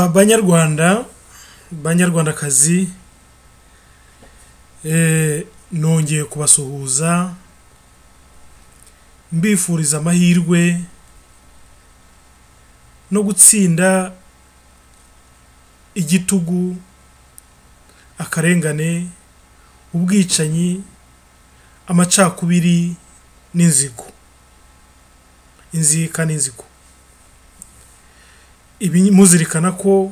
banyarwanda banyarwandakazi nongeye kubasuhuza mbifuriza amahirwe no gutsinda igitugu akarengane ubwicanyi amacakubiri n'inzigo inzika n'inzigo ibi muzirikana ko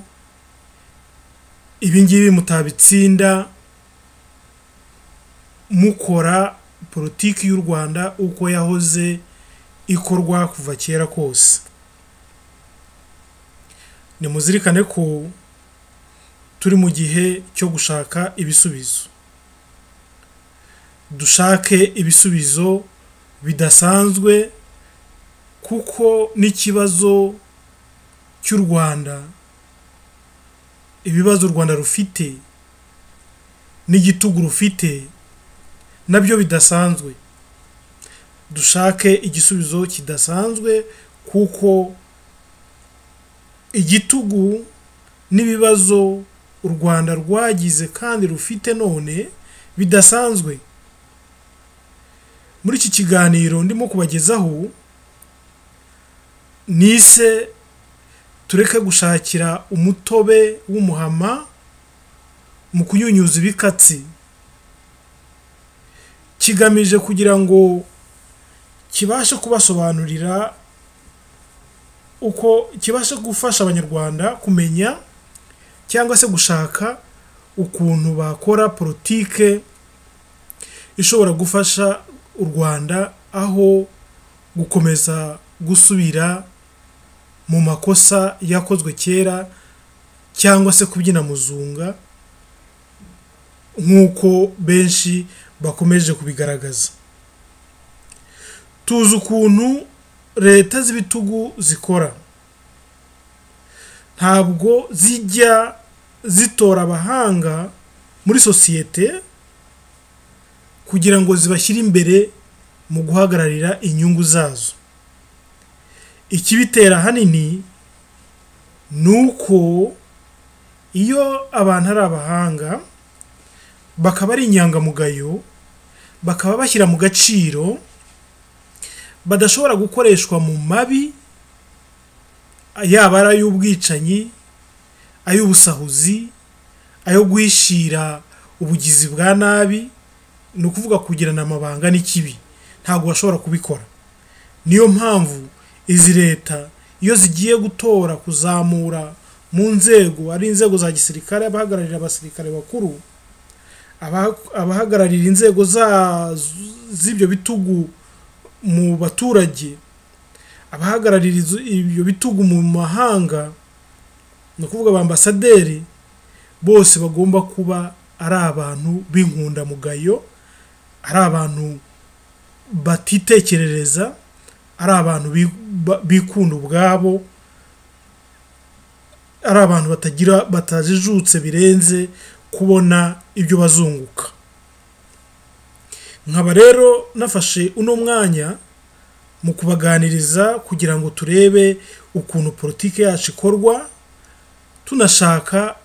ibi ngibi mutabitsinda mukora politiki y'u rwanda uko yahoze ikorwa kuva kera kose nimuzirikane ko turi mu gihe cyo gushaka ibisubizo dushake ibisubizo bidasanzwe kuko n'ikibazo cy'u rwanda ibibazo u rwanda rufite n'igitugu rufite nabyo bidasanzwe dushake igisubizo kidasanzwe kuko igitugu n'ibibazo u rwanda rwagize kandi rufite none bidasanzwe muri iki kiganiro ndimo kubagezaho nise tureke gushakira umutobe w'umuhama mu kunyunyuza ibikatsi kigamije kugira ngo kibashe kubasobanurira uko kibashe gufasha abanyarwanda kumenya cyangwa se gushaka ukuntu bakora politike ishobora gufasha u rwanda aho gukomeza gusubira mu makosa yakozwe kera cyangwa se kubyina muzunga nk'uko benshi bakomeje kubigaragaza tuzi ukuntu leta z'ibitugu zikora ntabwo zijya zitora abahanga muri sosiyete kugira ngo zibashyire imbere mu guhagararira inyungu zazo ikibitera ahanini ni uko iyo abantu ari abahanga bakaba ari inyangamugayo bakaba bashyira mu gaciro badashobora gukoreshwa mu mabi yaba ari ay'ubwicanyi ay'ubusahuzi ayo guhishira ubugizi bwa nabi ni ukuvuga kugirana amabanga n'ikibi ntabwo bashobora kubikora niyo mpamvu izi leta iyo zigiye gutora kuzamura mu nzego ari inzego za gisirikare abahagararira abasirikare bakuru abahagararira inzego z'ibyo bitugu mu baturage abahagararira ibyo bitugu mu mahanga ni ukuvuga ambasaderi bose bagomba kuba ari abantu b'inkundamugayo ari abantu batitekerereza ari abantu bikunda ubwabo ari abantu batagira batajijutse birenze kubona ibyo bazunguka nkaba rero nafashe uno mwanya mu kubaganiriza kugira ngo turebe ukuntu politiki yacu ikorwa tunashaka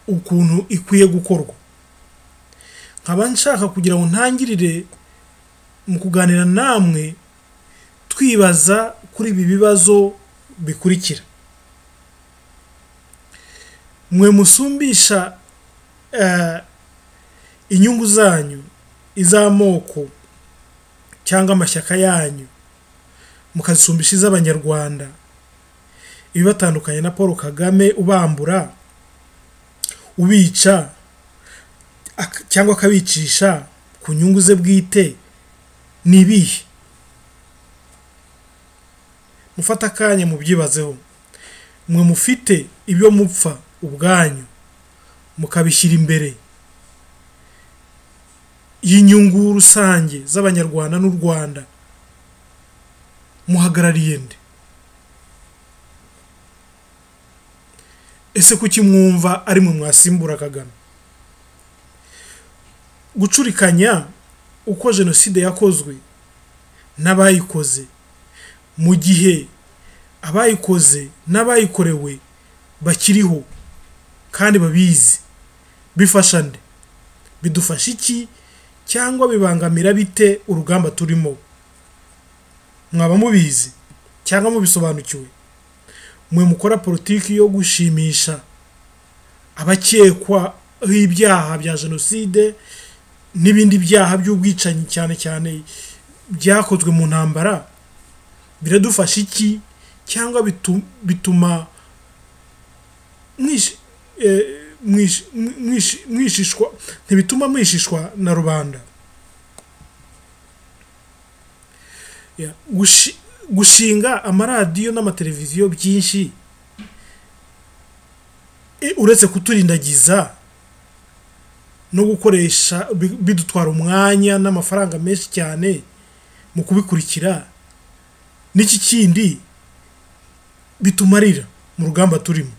ukuntu ikwiye gukorwa nkaba nshaka kugira ngo ntangirire mu kuganira namwe twibaza kuri ibi bibazo bikurikira mwe musumbisha inyungu zanyu iz'amoko cyangwa amashyaka yanyu mukazisumbisha iz'abanyarwanda ibibatandukanye na paul kagame ubambura ubica cyangwa akabicisha ku nyungu ze bwite ni ibihe mufata akanya mubyibazeho mwe mufite ibyo mupfa ubwanyu mukabishyira imbere y'inyungu rusange z'abanyarwanda n'u rwanda muhagarariye nde ese kuki mwumva ari mwe mwasimbura kagame gucurikanya uko jenoside yakozwe n'abayikoze mu gihe abayikoze n'abayikorewe bakiriho kandi babizi bifasha nde bidufasha iki cyangwa bibangamira bite urugamba turimo mwaba mubizi cyangwa mubisobanukiwe mwe mukora politiki yo gushimisha abakekwaho ibyaha bya jenoside n'ibindi byaha by'ubwicanyi cyane cyane byakozwe mu ntambara biradufasha iki cyangwa bituma mwishishwa ntibituma mwishishwa na rubanda gushinga amaradiyo n'amateleviziyo byinshi uretse kuturindagiza no gukoresha bidutwara umwanya n'amafaranga menshi cyane mu kubikurikira n'iki kindi bitumarira mu rugamba turimo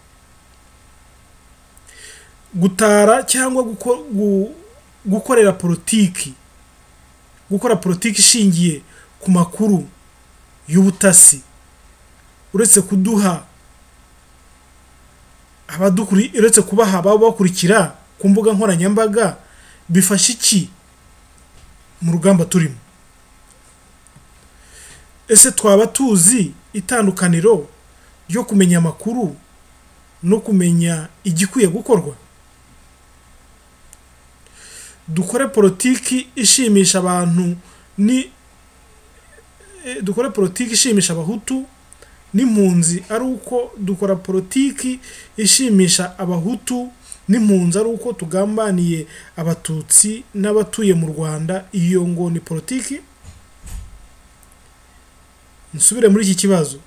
gutara cyangwa gukorera politiki gukora politiki ishingiye ku makuru y'ubutasi uretse kuduha uretse kubaha ababakurikira ku mbuga nkoranyambaga bifasha iki mu rugamba turimo ese twaba tuzi itandukaniro ryo kumenya amakuru no kumenya igikwiye gukorwa dukore politiki ishimisha abantu ni dukore politiki ishimisha abahutu n'impunzi ari uko dukora politiki ishimisha abahutu n'impunzi ari uko tugambaniye abatutsi n'abatuye mu rwanda iyo ngo ni politiki nsubire muri iki kibazo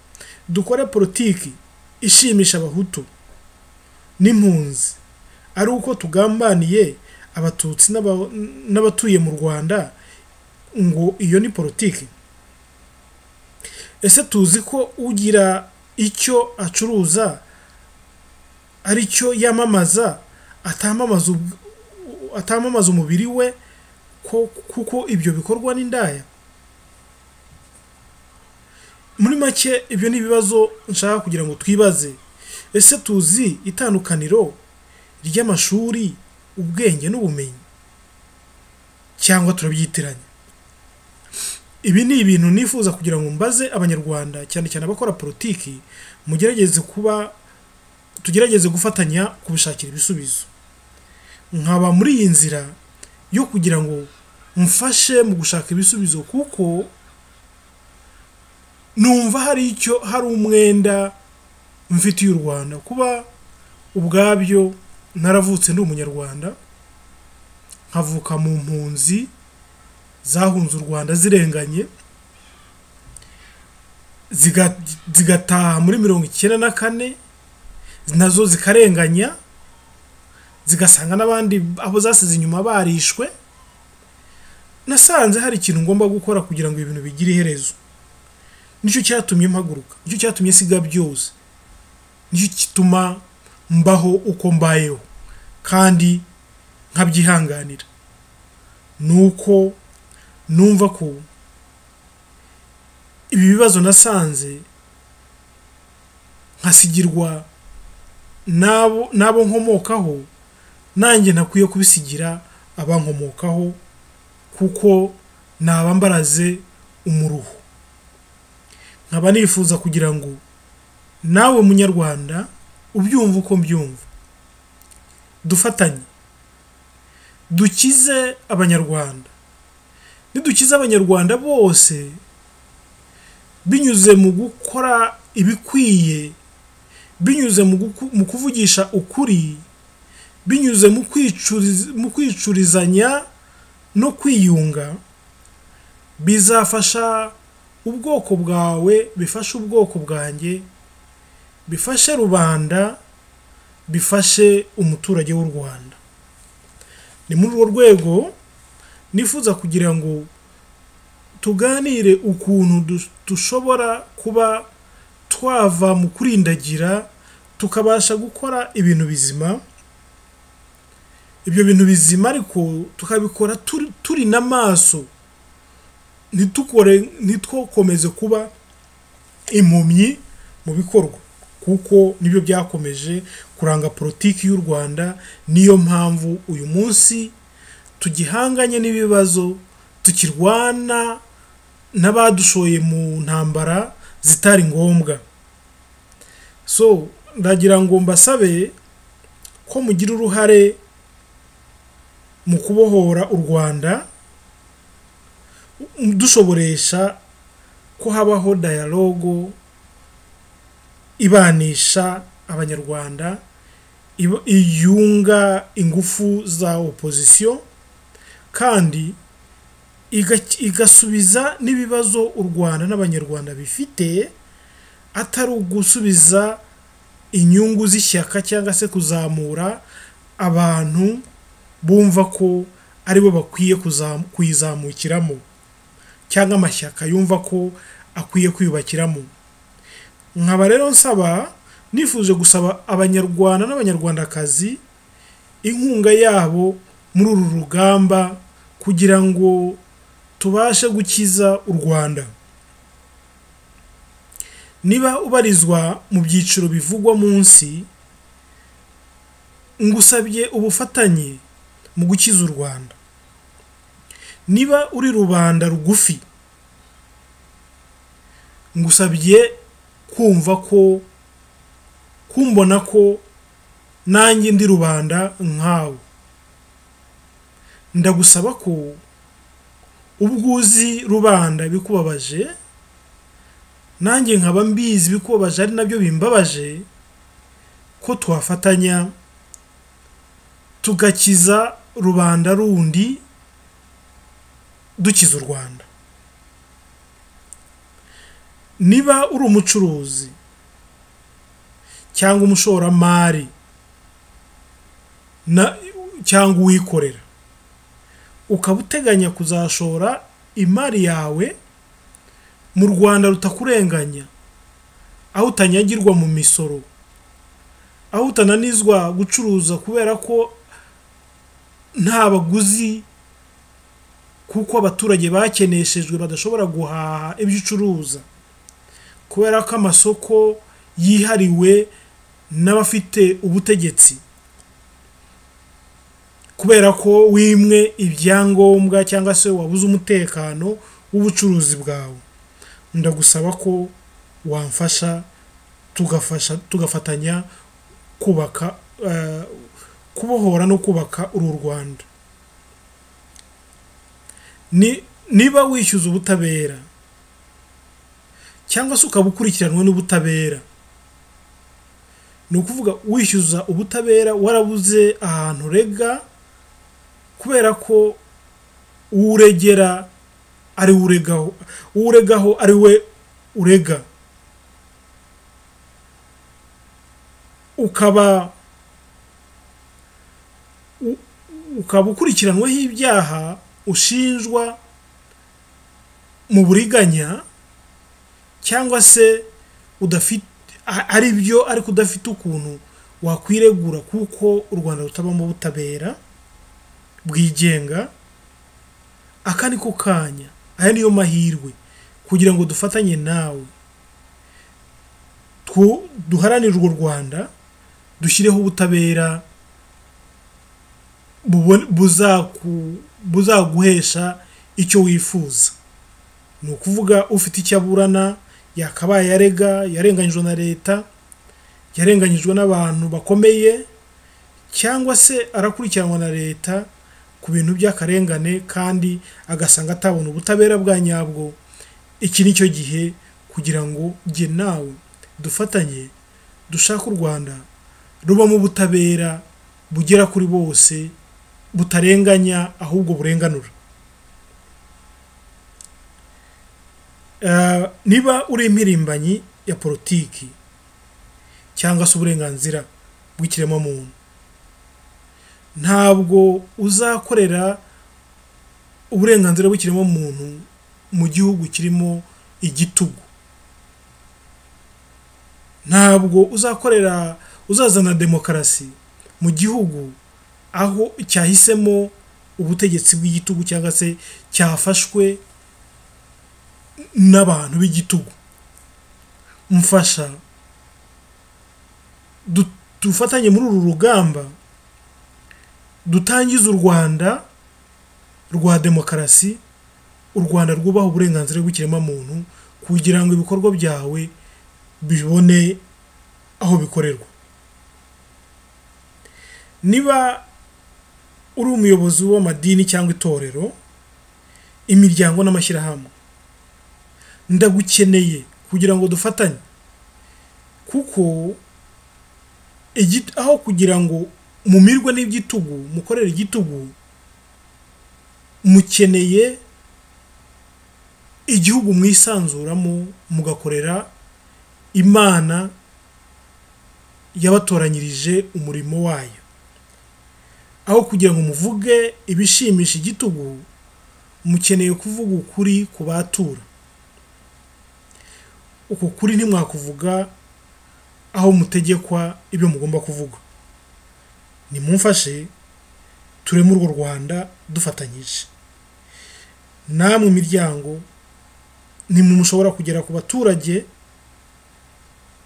dukore politiki ishimisha abahutu n'impunzi ari uko tugambaniye abatutsi n'abatuye mu rwanda ngo iyo ni politiki ese tuzi ko ugira icyo acuruza ari cyo yamamaza atamamaza umubiri we kuko ibyo bikorwa n'indaya muri make ibyo ni ibibazo nshaka kugira ngo twibaze ese tuzi itandukaniro ry'amashuri ubwenge n'ubumenyi cyangwa turabyitiranya ibi ni ibintu nifuza kugira ngo mbaze abanyarwanda cyane cyane abakora politiki mugerageze kuba tugerageze gufatanya kubishakira ibisubizo nkaba muri iyi nzira yo kugira ngo mfashe mu gushaka ibisubizo kuko numva hari icyo hari umwenda mfitiye u rwanda kuba ubwabyo naravutse ndi umunyarwanda nkavuka mu mpunzi zahunze u rwanda zirenganye zigataha muri mirongo icyenda na kane nazo zikarenganya zigasanga n'abandi abo zasize inyuma barishwe nasanze hari ikintu ngomba gukora kugira ngo ibintu bigire iherezo nicyo cyatumye mpaguruka nicyo cyatumye siga byose nicyo gituma mbaho uko mbayeho kandi nkabyihanganira ni uko numva ko ibi bibazo nasanze nkasigirwa n'abo n'abo nkomokaho nanjye ntakwiye kubisigira abankomokaho kuko naba mbaraze umuruho nkaba nifuza kugira ngo nawe munyarwanda ubyumve uko mbyumva dufatanye dukize abanyarwanda nidukiza abanyarwanda bose binyuze mu gukora ibikwiye binyuze mu kuvugisha ukuri binyuze mu kwicurizanya no kwiyunga bizafasha ubwoko bwawe bifashe ubwoko bwanjye bifashe rubanda bifashe umuturage w'u rwanda ni muri urwo rwego nifuza kugira ngo tuganire ukuntu dushobora kuba twava mu kurindagira tukabasha gukora ibintu bizima ibyo bintu bizima ariko tukabikora turi n'amaso ntitwokomeze kuba impumyi mu bikorwa kuko nibyo byakomeje kuranga politiki y'u rwanda niyo mpamvu uyu munsi tugihanganye n'ibibazo tukirwana n'abadushoye mu ntambara zitari ngombwa so ndagira ngo mbasabe ko mugira uruhare mu kubohora u rwanda dushoboresha ko habaho dayalogo ibanisha abanyarwanda iba- iyunga ingufu za opozisiyo kandi iga- igasubiza n'ibibazo u rwanda n'abanyarwanda bifite atari ugusubiza inyungu z'ishyaka cyangwa se kuzamura abantu bumva ko aribo bakwiye kuzamu- kuyizamukiramo cyangwa amashyaka yumva ko akwiye kwiyubakiramo nkaba rero nsaba nifuje gusaba abanyarwanda n'abanyarwandakazi inkunga yabo muri uru rugamba kugira ngo tubashe gukiza u rwanda niba ubarizwa mu byiciro bivugwa munsi ngusabye ubufatanye mu gukiza u rwanda niba uri rubanda rugufi ngusabye kumva ko kumbona ko nanjye ndi rubanda nkawe ndagusaba ko ubwo uzi rubanda bikubabaje nanjye nkaba mbizi bikubabaje ari nabyo bimbabaje ko twafatanya tugakiza rubanda rundi dukiza u rwanda niba uri umucuruzi cyangwa umushoramari na cyangwa uwikorera ukaba uteganya kuzashora imari yawe mu rwanda rutakurenganya aho utanyagirwa mu misoro aho utananizwa gucuruza kubera ko nta baguzi kuko abaturage bakeneshejwe badashobora guhaha ibyo ucuruza kubera ko amasoko yihariwe n'abafite ubutegetsi kubera ko wimwe ibyangombwa cyangwa se wabuze umutekano w'ubucuruzi bwawe ndagusaba ko wamfasha tugafasha tugafatanya kubaka eh, kubohora no kubaka uru rwanda ni niba wishyuza ubutabera cyangwa se ukaba ukurikiranwe n'ubutabera ni ukuvuga wishyuza ubutabera warabuze ahantu urega kubera ko uwo uregera ari we uregaho uwo uregaho ari we urega ukaba u- ukaba ukurikiranweho ibyaha ushinjwa mu buriganya cyangwa se udafite a- ari byo ariko udafite ukuntu wakwiregura kuko u rwanda rutabamo ubutabera bwigenga aka ni ko kanya aya niyo mahirwe kugira ngo dufatanye nawe Twu- duharanire urwo rwanda dushyireho ubutabera bubone- buzaku- buzaguhesha icyo wifuza ni ukuvuga ufite icyo aburana yakabaye yarega yarenganyijwe na leta yarenganyijwe n'abantu bakomeye cyangwa se arakurikiranwa na leta ku bintu by'akarengane kandi agasanga atabona ubutabera bwa nyabwo iki ni cyo gihe kugira ngo jye nawe dufatanye dushake u rwanda rubamo ubutabera bugera kuri bose butarenganya ahubwo burenganura Eh, niba uri impirimbanyi ya politiki cyangwa se uburenganzira bw'ikiremwamuntu ntabwo uzakorera uburenganzira bw'ikiremwamuntu mu gihugu kirimo igitugu ntabwo uzakorera uzazana demokarasi mu gihugu aho cyahisemo ubutegetsi bw'igitugu cyangwa se cyafashwe n'abantu b'igitugu mfasha dufatanye muri uru rugamba dutangize u rwanda rwa demokarasi u rwanda rwubaha uburenganzira bw'ikiremwamuntu kugira ngo ibikorwa byawe bibone aho bikorerwa niba uri umuyobozi w'amadini cyangwa itorero imiryango n'amashyirahamwe ndagukeneye kugira ngo dufatanye kuko igi- aho kugira ngo mumirwe n'igitugu mukorere igitugu mukeneye igihugu mwisanzuramo mugakorera imana yabatoranyirije umurimo wayo aho kugira ngo muvuge ibishimisha igitugu mukeneye kuvuga ukuri ku batura uko kuri ntimwakuvuga aho mutegekwa ibyo mugomba kuvuga nimumfashe tureme urwo rwanda dufatanyije namwe imiryango ntimushobora kugera ku baturage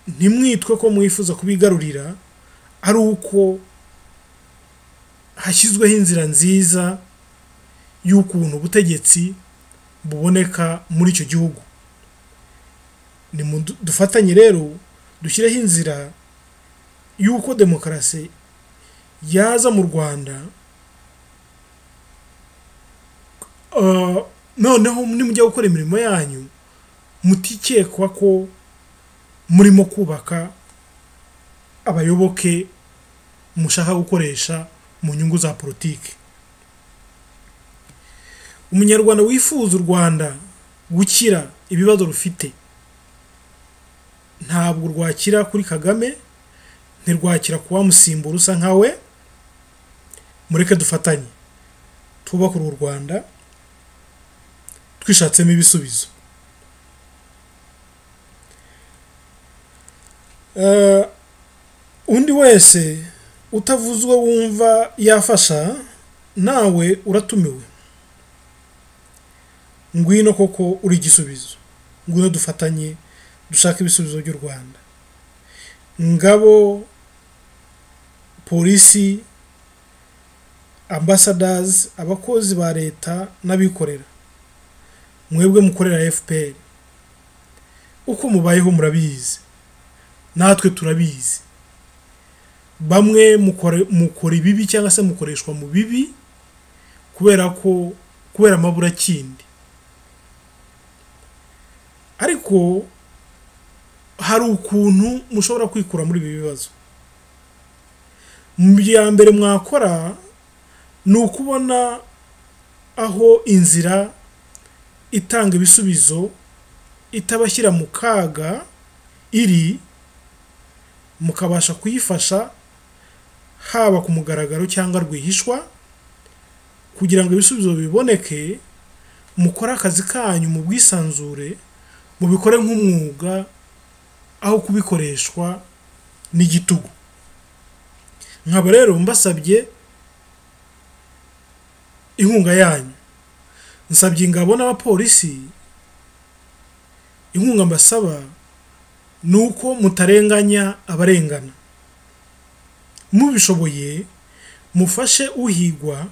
ntimwitwe ko mwifuza kubigarurira ari uko hashyizweho inzira nziza y'ukuntu ubutegetsi buboneka muri icyo gihugu Nimudu- dufatanye rero dushyireho inzira y'uko demokarasi yaza mu rwanda Uh, noneho nimujya gukora imirimo yanyu mutikekwa ko murimo kubaka abayoboke mushaka gukoresha mu nyungu za politiki umunyarwanda wifuza u rwanda gukira ibibazo rufite ntabwo rwakira kuri kagame ntirwakira ku wamusimbura usa nka we mureke dufatanye twubake uru rwanda twishatsemo ibisubizo Eh, undi wese utavuze uwo wumva yafasha nawe uratumiwe ngwino koko uri igisubizo ngwino dufatanye dushaka ibisubizo by'u rwanda ngabo polisi ambasadazi abakozi ba leta n'abikorera mwebwe mukorera fpr uko mubayeho murabizi natwe turabizi bamwe mukore- mukora ibibi cyangwa se mukoreshwa mu bibi kubera ko kubera amaburakindi ariko hari ukuntu mushobora kwikura muri ibi bibazo mu bya mbere mwakora ni ukubona aho inzira itanga ibisubizo itabashyira mu kaga iri mukabasha kuyifasha haba ku mugaragaro cyangwa rwihishwa kugira ngo ibisubizo biboneke mukore akazi kanyu mu bwisanzure mubikore nk'umwuga aho kubikoreshwa n'igitugu nkaba rero mbasabye inkunga yanyu nsabye ingabo n'abapolisi inkunga mbasaba ni uko mutarenganya abarengana mubishoboye mufashe uhigwa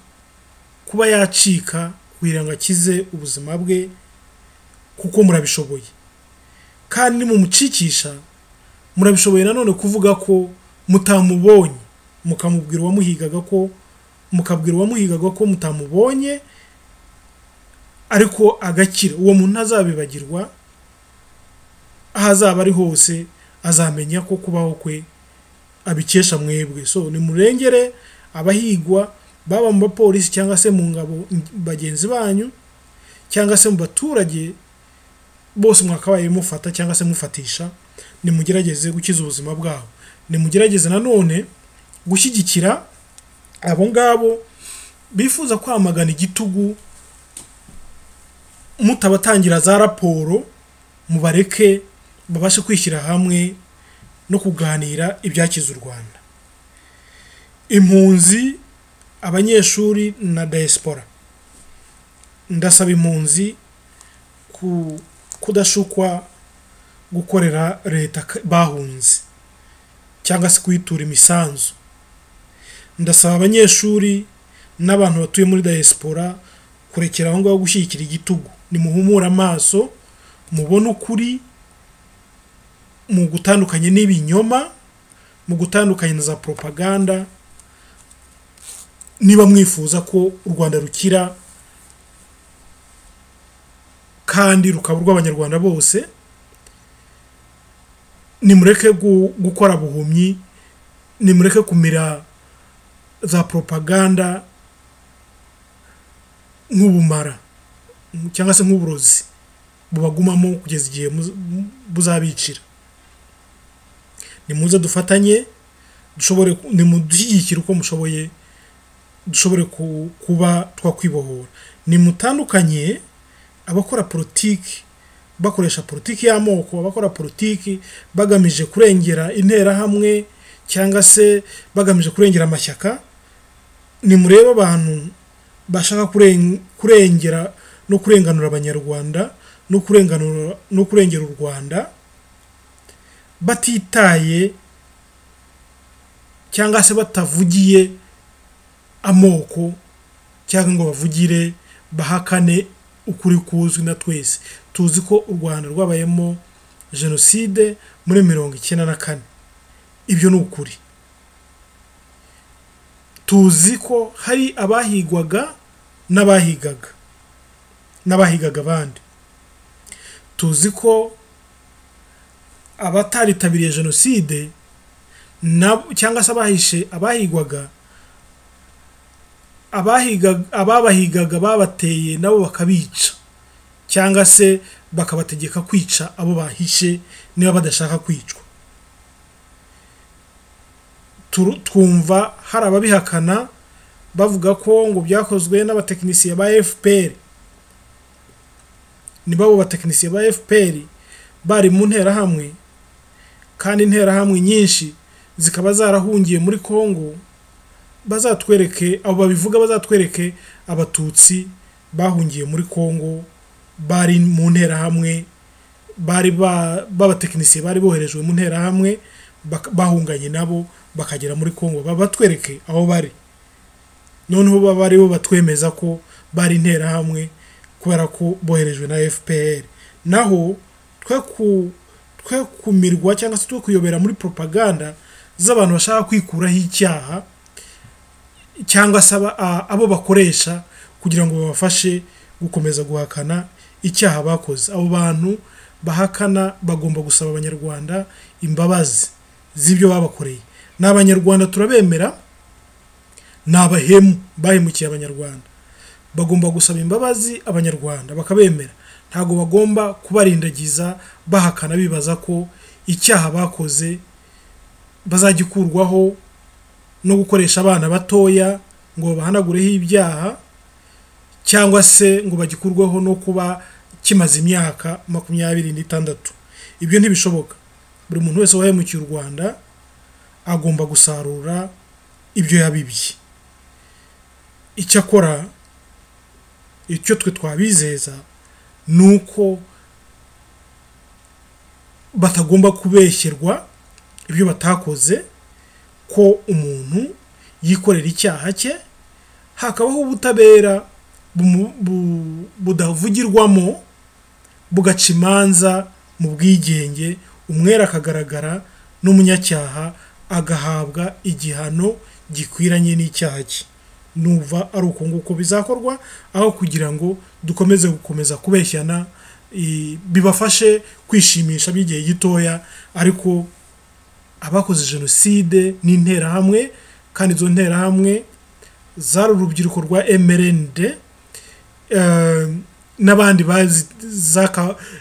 kuba yacika kugira ngo akize ubuzima bwe kuko murabishoboye kandi mumucikisha murabishoboye nanone kuvuga ko mutamubonye mukamubwira uwamuhigaga ko mukabwira uwamuhigaga ko mutamubonye ariko agakira uwo muntu ntazabibagirwa aho azaba ari hose azamenya ko kubaho kwe abikesha mwebwe so nimurengere abahigwa baba mu bapolisi cyangwa se mu ngabo bagenzi banyu cyangwa se mu baturage bose mwakabaye mufata cyangwa se mufatisha nimugerageze gukiza ubuzima bwabo nimugerageze nanone gushyigikira abo ngabo bifuza kwamagana igitugu mutabatangira za raporo mubareke babashe kwishyira hamwe no kuganira ibyakiza u rwanda impunzi abanyeshuri na diaspora ndasaba impunzi ku kudashukwa gukorera leta k- bahunze cyangwa se kuyitura imisanzu ndasaba abanyeshuri n'abantu batuye muri dayesipora kurekera aho ngaho gushyigikira igitugu nimuhumure amaso mubone ukuri mu gutandukanye n'ibinyoma mu gutandukanye na za poropaganda niba mwifuza ko u rwanda rukira kandi rukaba urw'abanyarwanda bose nimureke gukora buhumyi nimureke kumira za poropaganda nk'ubumara cyangwa se nk'uburozi bubagumamo kugeza igihe buzabicira nimuze dufatanye dushobore nimudushyigikire uko mushoboye dushobore kuba twakwibohora nimutandukanye abakora politiki bakoresha politiki y'amoko abakora politiki bagamije kurengera interahamwe cyangwa se bagamije kurengera amashyaka ni murebe abantu bashaka kurengera no kurenganura abanyarwanda no kurenganura no kurengera u rwanda batitaye cyangwa se batavugiye amoko cyangwa ngo bavugire bahakane ukuri kuzwi na twese tuzi ko u rwanda rwabayemo jenoside muri mirongo icyenda na kane ibyo ni ukuri tuzi ko hari abahigwaga n'abahigaga n'abahigaga abandi tuzi ko abataritabiriye jenoside cyangwa se abahishe abahigwaga ababahigaga babateye nabo bakabica cyangwa se bakabategeka kwica abo bahishe niba badashaka kwicwa twumva hari ababihakana bavuga ko ngo byakozwe n'abatekinisiye ba fpr ni babo batekinisiye ba fpr bari mu nterahamwe kandi interahamwe nyinshi zikaba zarahungiye muri congo bazatwereke abo babivuga bazatwereke abatutsi bahungiye muri congo bari mu nterahamwe bari b'abatekinisiye bari boherejwe mu nterahamwe bahunganye nabo bakagera muri congo batwereke aho bari noneho baba aribo batwemeza ko bari interahamwe kubera ko boherejwe na fpr naho twe kumirwa cyangwa se twe kuyobera muri propaganda z'abantu bashaka kwikuraho icyaha cyangwa se abo bakoresha kugira ngo babafashe gukomeza guhakana icyaha bakoze abo bantu bahakana bagomba gusaba abanyarwanda imbabazi z'ibyo babakoreye ni abanyarwanda turabemera ni abahemu bahemukiye abanyarwanda bagomba gusaba imbabazi abanyarwanda bakabemera ntabwo bagomba kubarindagiza bahakana bibaza ko icyaha bakoze bazagikurwaho no gukoresha abana batoya ngo babahanagureho ibyaha cyangwa se ngo bagikurweho no kuba kimaze imyaka makumyabiri n'itandatu ibyo ntibishoboka buri muntu wese wahemukiye u rwanda agomba gusarura ibyo yabibye icyakora icyo twe twabizeza ni uko batagomba kubeshyerwa ibyo batakoze ko umuntu yikorera icyaha cye hakabaho ubutabera budavugirwamo bugaca imanza mu bwigenge umwera akagaragara n'umunyacyaha agahabwa igihano gikwiranye n'icyaha cye nuva ari uko nguko bizakorwa aho kugira ngo dukomeze gukomeza kubeshyana bibafashe kwishimisha by'igihe gitoya ariko abakoze jenoside n'interahamwe kandi izo nterahamwe zari urubyiruko rwa emerende n'abandi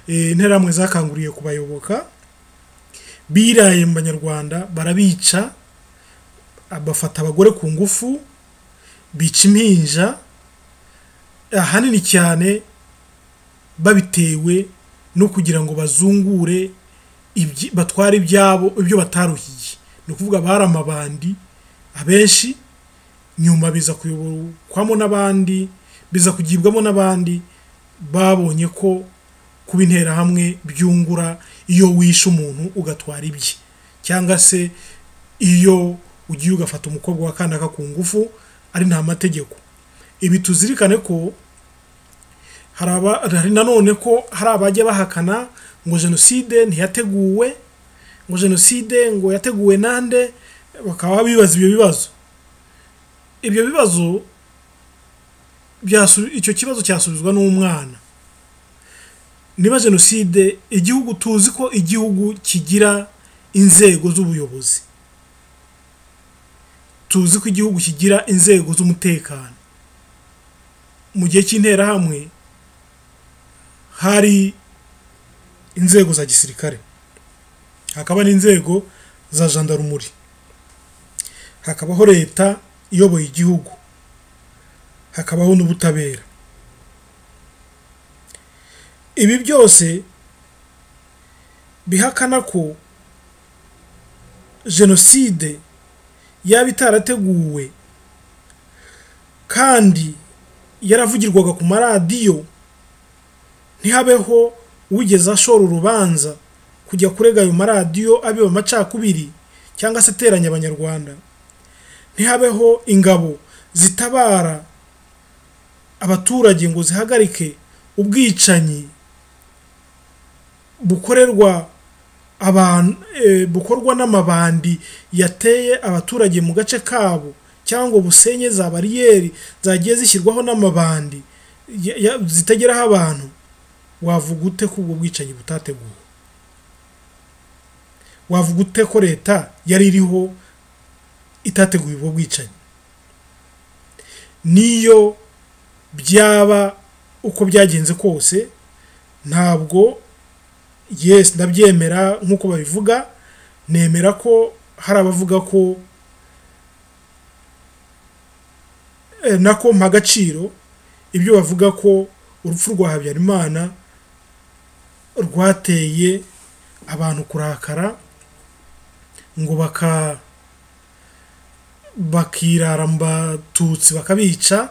interahamwe zakanguriye kubayoboka biraye mu banyarwanda barabica bafata abagore ku ngufu bica impinja ahanini cyane babitewe no kugira ngo bazungure batware ibyabo ibyo bataruhiye ni ukuvuga bari amabandi abenshi nyuma biza kuyoborwamo n'abandi biza kugibwamo n'abandi babonye ko kuba interahamwe byungura iyo wishe umuntu ugatwara ibye cyangwa se iyo ugiye ugafata umukobwa wakandaka ku ngufu ari nta mategeko ibi tuzirikane ko hari aba- hari nanone ko hari abajya bahakana ngo jenoside ntiyateguwe ngo jenoside ngo yateguwe nande bakaba bibaza ibyo bibazo ibyo bibazo byasu- icyo kibazo cyasubizwa n'umwana niba jenoside igihugu tuzi ko igihugu kigira inzego z'ubuyobozi tuzi ko igihugu kigira inzego z'umutekano mu gihe cy'interahamwe hari inzego za gisirikare hakaba n'inzego za jandarumuri hakabaho leta iyoboye igihugu hakabaho n'ubutabera ibi byose bihakana ko jenoside yaba itarateguwe kandi yaravugirwaga ku maradiyo ntihabeho ugeze ashora urubanza kujya kurega ayo maradiyo abeba amacakubiri cyangwa se ateranya abanyarwanda ntihabeho ingabo zitabara abaturage ngo zihagarike ubwicanyi bukorerwa abantu eh, bukorwa n'amabandi yateye abaturage mu gace kabo cyangwa busenye za bariyeri zagiye zishyirwaho n'amabandi ya- ya- zitageraho abantu wavuga ute ko ubwo bwicanyi butateguwe wavuga ute ko leta yari iriho itateguye ubwo bwicanyi niyo byaba uko byagenze kose ntabwo yes ndabyemera nk'uko babivuga nemera ko hari abavuga ko eh, nako mpa agaciro ibyo bavuga ko urupfu rwa habyarimana rwateye abantu kurakara ngo baka bakirara mu batutsi bakabica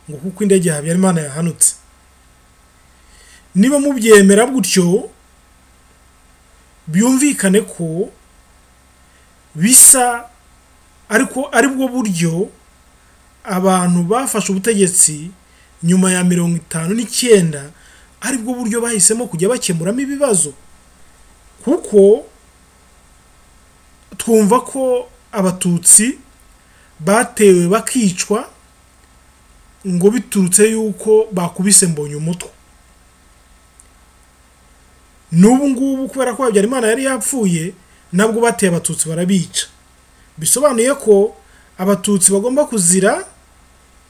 ngo kuko indege ya habyarimana yahanutse niba mubyemera gutyo byumvikane ko bisa ariko ari bwo buryo abantu bafashe ubutegetsi nyuma ya mirongo itanu n'icyenda ari bwo buryo bahisemo kujya bakemuramo ibibazo kuko twumva ko abatutsi batewe bakicwa ngo biturutse yuko bakubise mbonye umutwe n'ubu ngubu kubera ko habyarimana yari yapfuye nabwo bateye abatutsi barabica bisobanuye ko abatutsi bagomba kuzira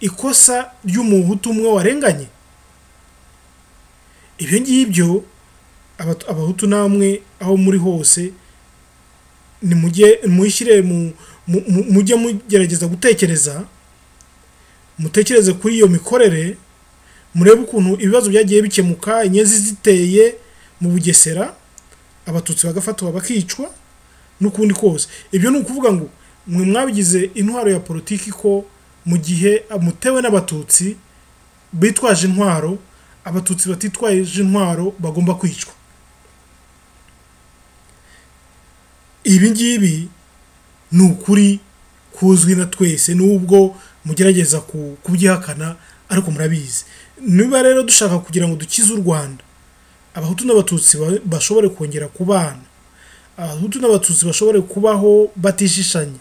ikosa ry'umuhutu umwe warenganye ibyo ngibyo abatu- abahutu namwe aho muri hose nimujye muyishyire mu mu- mu- mujye mugerageza gutekereza mutekereze kuri iyo mikorere murebe ukuntu ibibazo byagiye bikemuka inyenzi ziteye mu bugesera abatutsi bagafatwa bakicwa n'ukundi kose ibyo ni ukuvuga ngo mwe mwabigize intwaro ya politiki ko mu gihe mutewe n'abatutsi bitwaje intwaro abatutsi batitwaje intwaro bagomba kwicwa ibi ngibi ni ukuri kuzwi na twese n'ubwo mugerageza ku- kubyihakana ariko murabizi niba rero dushaka kugira ngo dukize u rwanda abahutu n'abatutsi ba- bashobore kongera kubana abahutu n'abatutsi bashobore kubaho batishishanya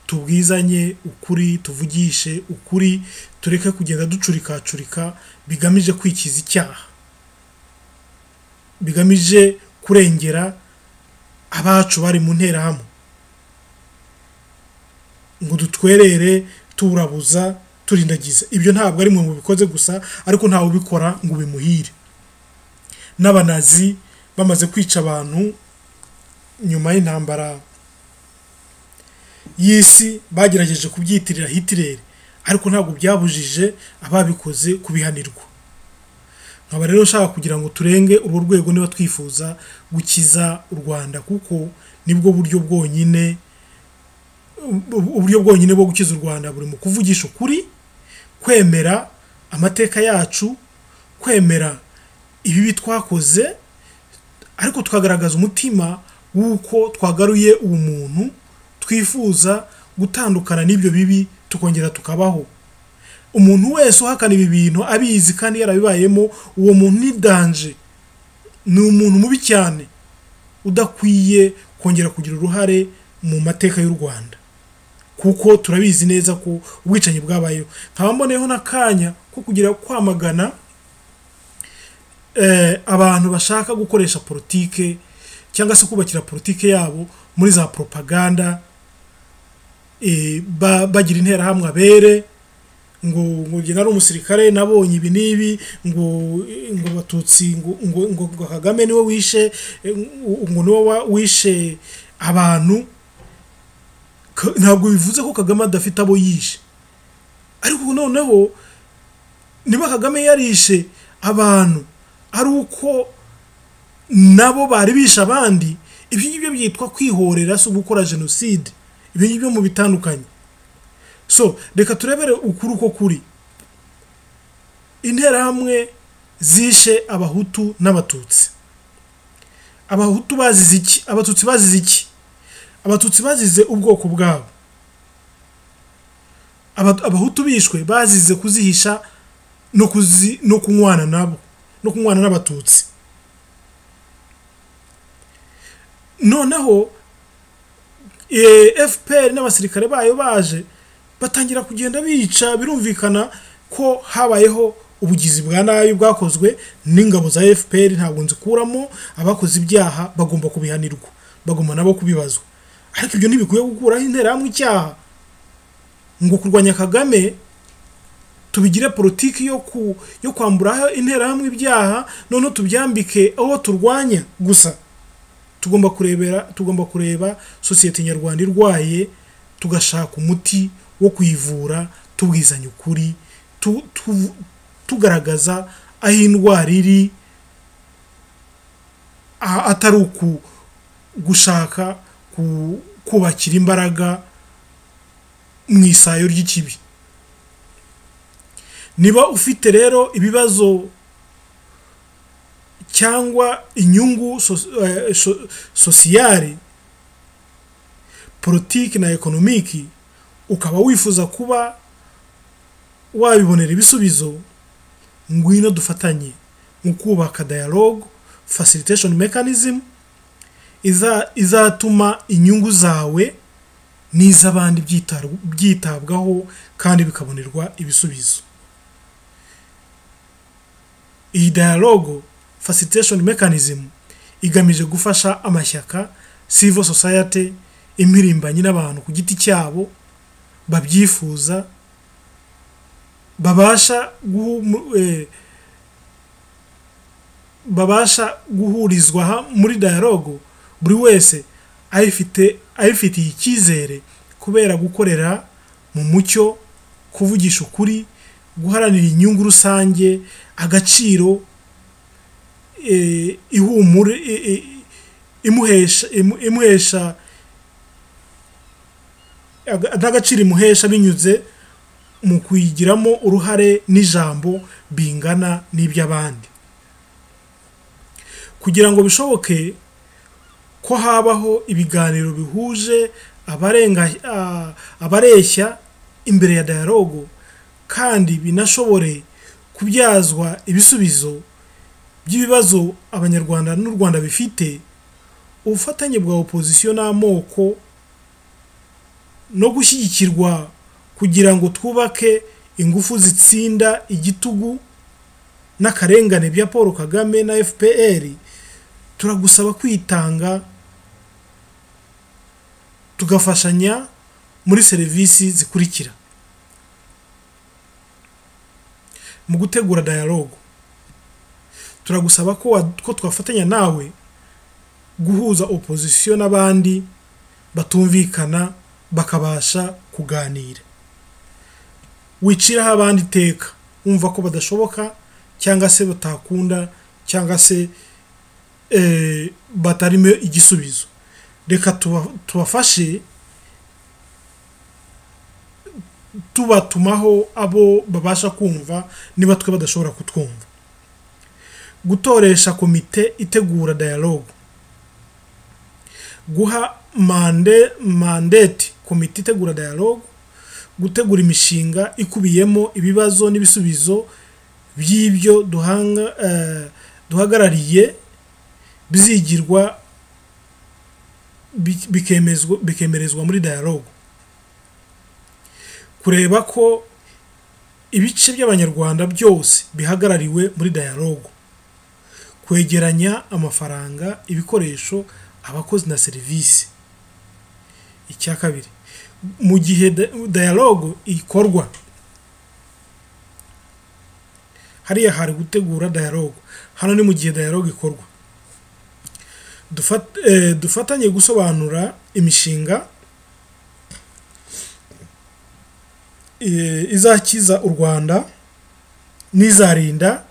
tubwizanye ukuri tuvugishe ukuri tureke kugenda ducurikacurika bigamije kwikiza icyaha bigamije kurengera abacu bari mu nterahamwe ngo dutwerere turabuza turindagiza ibyo ntabwo ari mwe mubikoze gusa ariko ntawe ubikora ngo ubimuhire n'abanazi bamaze kwica abantu nyuma y'intambara y'isi bagerageje kubyitirira hitirere ariko ntabwo byabujije ababikoze kubihanirwa nkaba rero nshaka kugira ngo turenge urwo rwego niba twifuza gukiza u rwanda kuko nibwo buryo bwonyine ubu- uburyo bwonyine bwo gukiza u rwanda buri mu kuvugisha ukuri kwemera amateka yacu kwemera ibibi twakoze ariko tukagaragaza umutima w'uko twagaruye ubumuntu twifuza gutandukana n'ibyo bibi tukongera tukabaho umuntu wese uhakana ibi bintu abizi kandi yarabibayemo uwo muntu ni danje ni umuntu mubi cyane udakwiye kongera kugira uruhare mu mateka y'u rwanda kuko turabizi neza ko ubwicanyi bwabayeho nkaba mboneyeho n'akanya ko kugira kwamagana eh, abantu bashaka gukoresha politike cyangwa se kubakira politike yabo muri za propaganda eh, ba- bagira interahamwe abere ngo ngo njye nari umusirikare nabonye ibi n'ibi ngo eh, ngo abatutsi ngo ngo ngo ngo kagame niwe wishe eh, ngo- ngo niwe wa- wishe abantu Ka- ntabwo bivuze ko kagame adafite abo yishe ariko noneho niba kagame yarishe abantu ari uko nabo bari bishe abandi ibyo ngibyo byitwa kwihorera si ugukora jenoside ibyo ngibyo mu bitandukanye so reka turebere ukuri uko kuri interahamwe zishe abahutu n'abatutsi abahutu bazize iki abatutsi bazize iki abatutsi bazize ubwoko bwabo Aba- abahutu bishwe bazize kuzihisha no kuzi no kunywana nabo no kunywana n'abatutsi noneho eh, fpr n'abasirikare bayo baje batangira kugenda bica birumvikana ko habayeho ubugizi bwa nabi bwakozwe n'ingabo za fpr ntabwo nzikuramo abakoze ibyaha bagomba kubihanirwa bagomba nabo kubibazwa ariko ibyo ntibikwiye gukuraho interahamwe icyaha ngo kurwanya kagame tubigire politiki yo ku yo kwamburaho interahamwe ibyaha noneho tubyambike aho turwanya gusa tugomba kurebera tugomba kureba sosiyete nyarwanda irwaye tugashaka umuti wo kuyivura tubwizanya ukuri tu- tu- tugaragaza aho indwara iri a- atari uku gushaka ku- kubakira imbaraga mu isayo ry'ikibi niba ufite rero ibibazo cyangwa inyungu sos- eh, so- sosiyali politiki na ekonomiki ukaba wifuza kuba wabibonera ibisubizo ngwino dufatanye mu kubaka dialogue facilitation mechanism iza- izatuma inyungu zawe n'iz'abandi byitar- byitabwaho kandi bikabonerwa ibisubizo iyi dialogue facilitation mechanism igamije gufasha amashyaka civil society impirimbanyi n'abantu ku giti cyabo babyifuza babasha guhu- eh, babasha guhurizwa ha- muri dialogue buri wese ayifite ayifitiye icyizere kubera gukorera mu mucyo kuvugisha ukuri guharanira inyungu rusange agaciro eh, ihumure eh, eh, imuhesha imu- imuhesha aga- n'agaciro imuhesha binyuze mu kuyigiramo uruhare n'ijambo bingana n'iby'abandi kugira ngo bishoboke ko habaho ibiganiro bihuje abarenga a- abareshya imbere ya dialogue kandi binashobore kubyazwa ibisubizo by'ibibazo abanyarwanda n'u Rwanda bifite ubufatanye bwa opozisiyo n'amoko no gushyigikirwa kugira ngo twubake ingufu zitsinda igitugu n'akarengane bya Paul Kagame na FPR turagusaba kwitanga tugafashanya muri serivisi zikurikira mu gutegura dialogue turagusaba ko wa- ko twafatanya nawe guhuza opozisiyo n'abandi batumvikana bakabasha kuganira wiciraho abandi iteka wumva ko badashoboka cyangwa se batakunda cyangwa se eh, batarimo igisubizo reka tuba- tubafashe tubatumaho abo babasha kumva niba twe badashobora kutwumva gutoresha komite itegura dialogue guha mande mandate komite itegura dialogue gutegura imishinga ikubiyemo ibibazo n'ibisubizo by'ibyo duhanga eh, duhagarariye bizigirwa bi- bikemezwa bikemerezwa muri dialogue kureba ko ibice by'abanyarwanda byose bihagarariwe muri dialogue kwegeranya amafaranga ibikoresho abakozi na serivisi icya kabiri mu gihe da- dialogue ikorwa hariya hari gutegura dialogue hano ni mu gihe dialogue ikorwa Dufat- eh, dufatanye gusobanura imishinga eh, izakiza u rwanda n'izarinda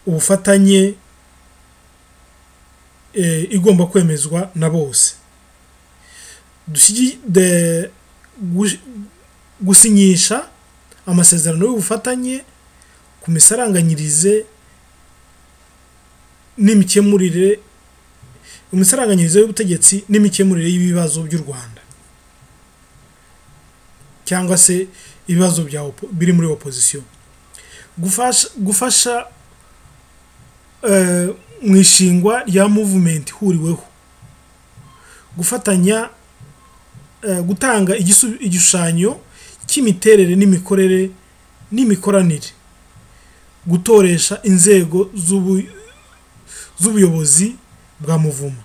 ubufatanye eh, igomba kwemezwa na bose Dushyi- de- gush- gusinyisha amasezerano y'ubufatanye ku misaranganyirize n'imikemurire imisaranganyirize y'ubutegetsi n'imikemurire y'ibibazo by'u rwanda cyangwa se ibibazo bya opo- biri muri opozisiyo gufasha gufasha eh, mu ishingwa rya movement ihuriweho gufatanya eh, gutanga igisu- igishushanyo cy'imiterere n'imikorere n'imikoranire gutoresha inzego z'ubu- z'ubuyobozi bwa muvumo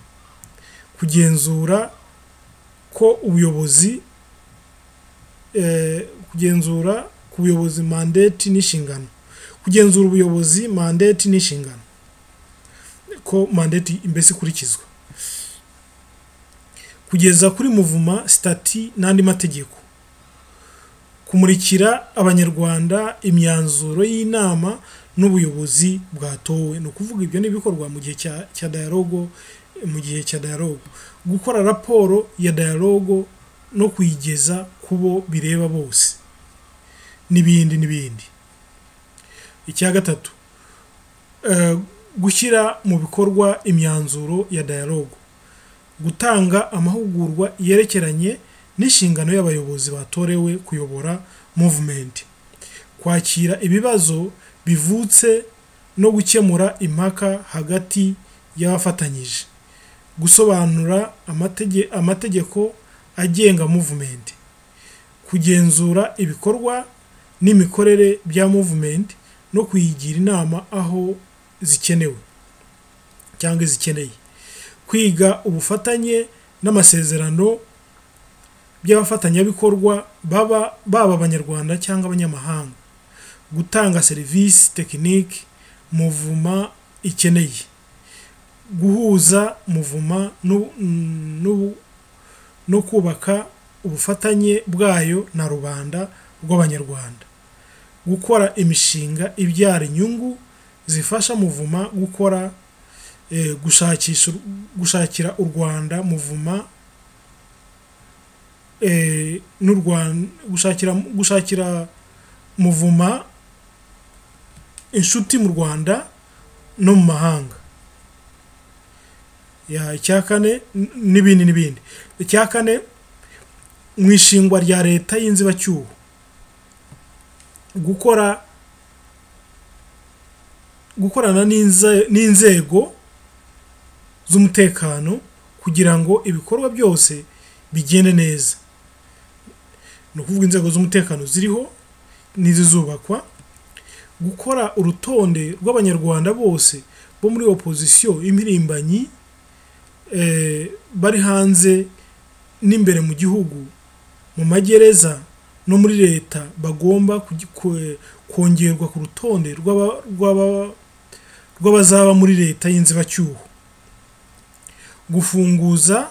kugenzura ko ubuyobozi eh, kugenzura ku buyobozi mandate n'inshingano kugenzura ubuyobozi mandate n'inshingano ko mandate imbese ikurikizwa kugeza kuri muvuma sitati n'andi mategeko kumurikira abanyarwanda imyanzuro y'inama n'ubuyobozi bwatowe ni ukuvuga ibyo ni ibikorwa mu gihe cya cya dialogue mu gihe cya dialogue gukora raporo ya dialogue no kuyigeza ku bo bireba bose n'ibindi n'ibindi icya gatatu eh, gushyira mu bikorwa imyanzuro ya dialogue gutanga amahugurwa yerekeranye n'inshingano y'abayobozi batorewe kuyobora movement kwakira ibibazo bivutse no gukemura impaka hagati y'abafatanyije gusobanura amatege- amategeko agenga movement kugenzura ibikorwa n'imikorere bya movement no kuyigira inama aho zikenewe cyangwa zikeneye kwiga ubufatanye n'amasezerano by'abafatanyabikorwa baba baba abanyarwanda cyangwa abanyamahanga gutanga serivisi tekiniki muvuma ikeneye guhuza muvuma n'u- n'u- no kubaka ubufatanye bwayo na rubanda rw'abanyarwanda gukora imishinga ibyara inyungu zifasha muvuma gukora eh, gushakisha u- gushakira u Rwanda muvuma eh, n'u Rwanda gushakira gushakira muvuma inshuti mu Rwanda no mu mahanga ya icya kane n- n'ibindi n'ibindi icya kane mu ishingwa rya leta y'inzibacyuho gukora gukorana n'inze- n'inzego z'umutekano kugira ngo ibikorwa byose bigende neza ni ukuvuga inzego z'umutekano ziriho n'izizubakwa gukora urutonde rw'abanyarwanda bose bo muri opozisiyo impirimbanyi eh, bari hanze n'imbere mu gihugu mu magereza no muri leta bagomba kugi- kwe- kongerwa ku rutonde rw'aba- rw'aba- rw'abazaba muri leta y'inzibacyuho gufunguza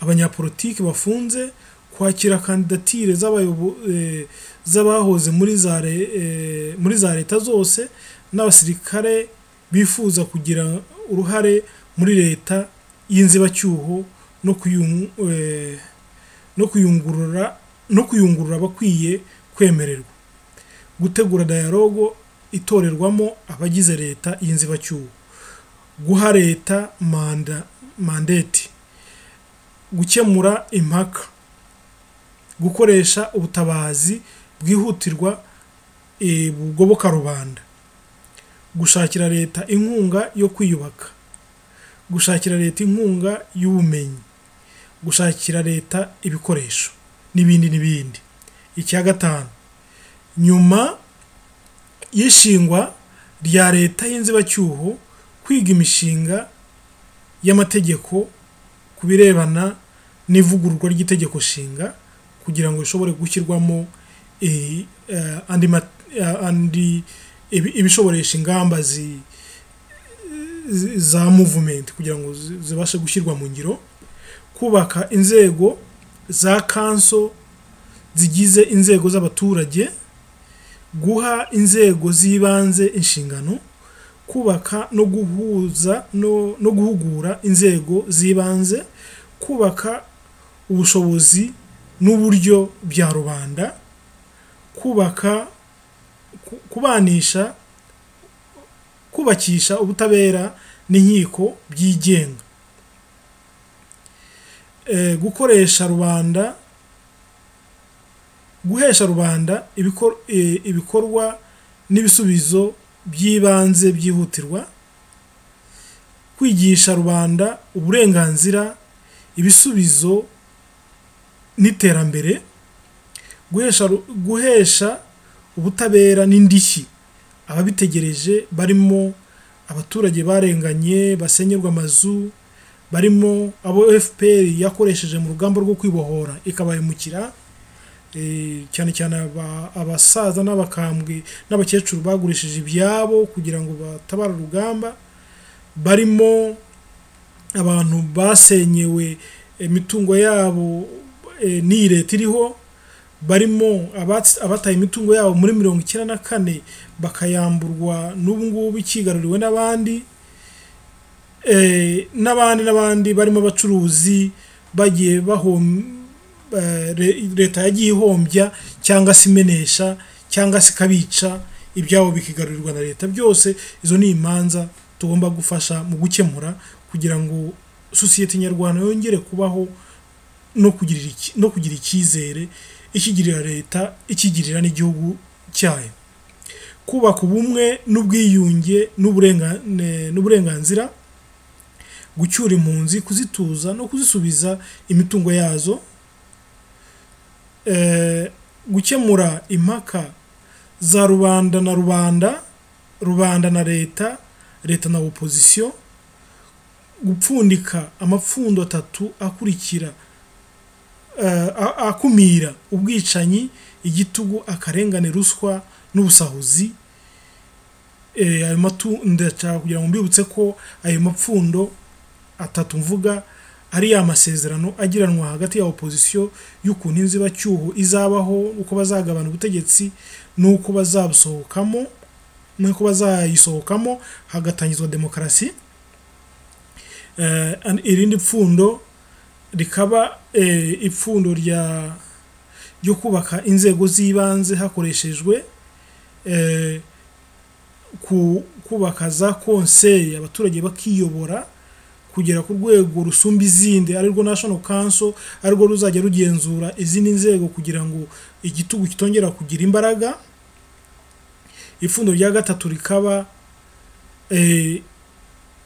abanyapolitiki bafunze kwakira kandidatire z'abayobo- eh, z'abahoze muri za re- eh, muri za leta zose n'abasirikare bifuza kugira uruhare muri leta y'inzibacyuho no kuyung- eh, no kuyungurura no kuyungurura abakwiye kwemererwa gutegura dialogue itorerwamo abagize leta y'inzibacyuho guha leta manda mandate gukemura impaka gukoresha ubutabazi bwihutirwa eh, bugoboka rubanda gushakira leta inkunga yo kwiyubaka gushakira leta inkunga y'ubumenyi gushakira leta ibikoresho n'ibindi n'ibindi icya gatanu nyuma y'ishingwa rya leta y'inzibacyuho kwiga imishinga y'amategeko ku birebana n'ivugururwa ry'itegeko nshinga kugira ngo rishobore gushyirwamo eh, eh, andi ma- eh, andi ibi- ibishoboresha ingamba zi- za movement kugira ngo zi- zibashe gushyirwa mu ngiro kubaka inzego za kanso zigize inzego z'abaturage guha inzego z'ibanze inshingano kubaka no guhuza no, no guhugura inzego z'ibanze kubaka ubushobozi n'uburyo bya rubanda kubaka ku- kubanisha kubakisha ubutabera n'inkiko byigenga Eh, gukoresha rubanda guhesha rubanda ibikor- eh, ibikorwa n'ibisubizo by'ibanze byihutirwa kwigisha rubanda uburenganzira ibisubizo n'iterambere guhesha ru- guhesha ubutabera n'indishyi ababitegereje barimo abaturage barenganye basenyerwa amazu barimo abo FPR yakoresheje mu rugamba rwo kwibohora ikabahemukira eh, cyane cyane aba- abasaza n'abakambwe n'abakecuru bagurishije ibyabo kugira ngo batabare urugamba barimo abantu basenyewe imitungo yabo eh, n'iyi leta iriho barimo abats- abataye imitungo yabo muri mirongo icyenda na kane bakayamburwa n'ubu ngubu ikigaruriwe n'abandi eh, n'abandi n'abandi barimo abacuruzi bagiye bahom eh, re- leta yagiye ihombya cyangwa se imenesha cyangwa se ikabica ibyabo bikigarurirwa na leta byose izo ni imanza tugomba gufasha mu gukemura kugira ngo sosiyete nyarwanda yongere kubaho no kugira iki- no kugira icyizere ikigirira leta ikigirira n'igihugu cyayo kubaka ubumwe n'ubwiyunge n'uburenga- ne- n'uburenganzira gucyura impunzi kuzituza no kuzisubiza imitungo yazo eh, gukemura impaka za rubanda na rubanda rubanda na leta leta na opozisiyo gupfundika amapfundo atatu akurikira eh, a- akumira ubwicanyi igitugu akarengane ruswa n'ubusahuzi eh, ayo matu ndashaka kugira ngo mbibutse ko ayo mapfundo atatu mvuga ari ya masezerano agiranwa hagati ya opozisiyo y'ukuntu inzibacyuho izabaho uko bazagabana ubutegetsi n'uko bazabusohokamo n'uko bazayisohokamo hagatangizwa demokarasi Eh, and- irindi pfundo rikaba eh, ipfundo rya ryo kubaka inzego z'ibanze hakoreshejwe eh, ku- kubaka za konseye abaturage bakiyobora kugera ku rwego rusumba izindi arirwo national council arirwo ruzajya rugenzura izindi nzego kugira ngo igitugu kitongera kugira imbaraga ipfundo rya gatatu rikaba eh,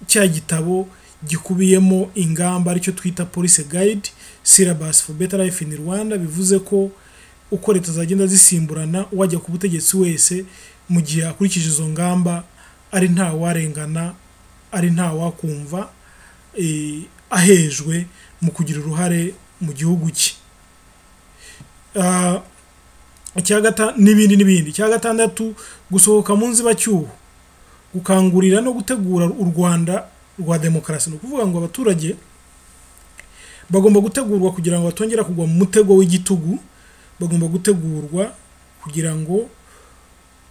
cya gitabo gikubiyemo ingamba aricyo twita police guide syllabus for better life in Rwanda bivuze ko uko leta zagenda zisimburana wajya ku butegetsi wese mu gihe akurikije izo ngamba ari nta warengana ari nta wakumva eh, ahejwe mu kugira uruhare mu gihugu cye Ah, icya gata- n'ibindi n'ibindi icya gatandatu gusohoka mu nzibacyuho gukangurira no gutegura u Rwanda rwa demokarasi ni ukuvuga ngo abaturage bagomba gutegurwa kugira ngo batongera kugwa mu mutego w'igitugu bagomba gutegurwa kugira ngo